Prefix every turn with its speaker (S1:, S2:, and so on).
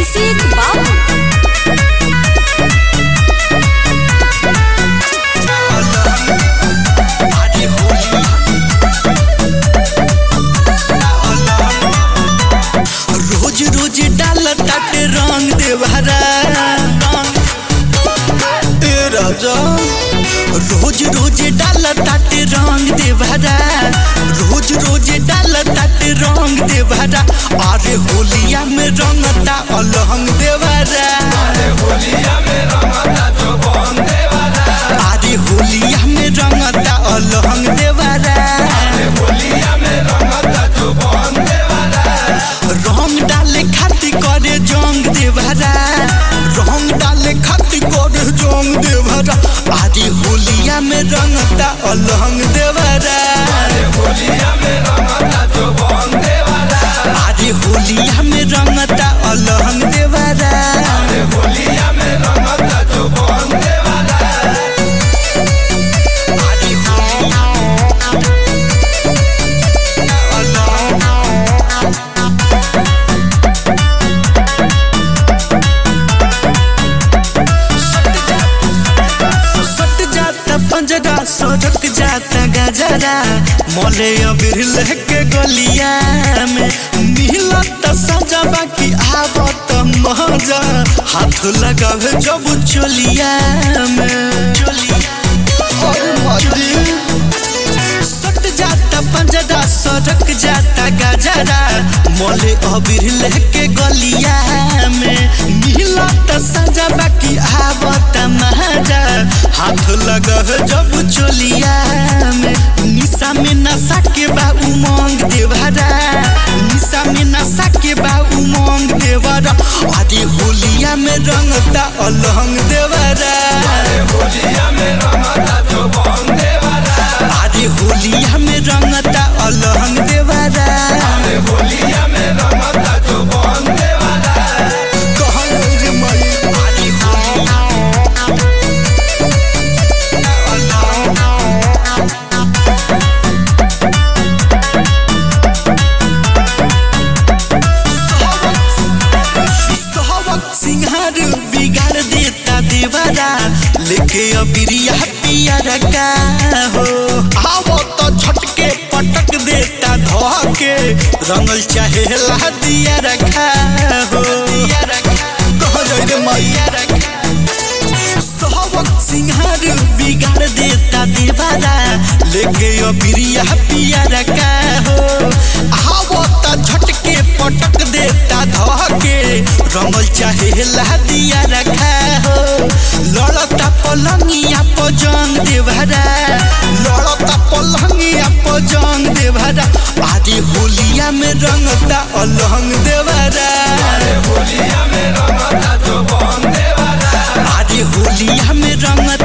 S1: अभिषेक बाबू
S2: रोज रोज डाल ताटे रंग देवहरा ए राजा रोज रोज डाल ताटे रंग देवहरा रोज रोज डाल ताटे रंग देवहरा अरे होलिया में रंगता अलहंग देवहरा अरे होलिया में रंगता अलहंग देवहरा रंग डाले खातिर करे जंग देवरा रंग डाले खातिर करे जंग देवरा आदि होलिया में रंगता अलहंग देवरा आदि होलिया में रंगता अलहंग देवरा आदि सट जाता पंजरा सड़क जाता गजरा मोले अबीर लेके गलिया में मिलत सजा बाकी आवत मजा हाथ लगावे जब चोलिया में चोलिया और मर्दी सट जाता पंजरा सड़क जाता गजरा मोले अबीर लेके गलिया में मिलत सजा बाकी आवत महाजा हाथ लगा जब चोलिया में निशा में नशा के बा उमंग देवरा निशा में नशा के बा उमंग देवरा आदि होलिया में रंगता अलहंग देवरा आदि होलिया में रंगता अलहंग देवरा कहल रे मई आदि होलिया सहवक सिंहार बिगाड़ देता देवरा लेके अबिरिया पिया रखा हो आवो तो झटके पटक देता धोके रंगल चाहे ला दिया रखा हो दिया रखा कह जाए रे मैया रखा सहवक सिंहार बिगाड़ देता देवारा लेके अबिरिया पिया रखा हो आवो त झटके पटक देता धके रंगल चाहे ला दिया रखा हो लड़ता पलंगिया पर जंग देवरा लड़ता पलंगिया पर जंग देवरा आदि होलिया में रंगता अलहंग देवरा आदि होलिया में रंगता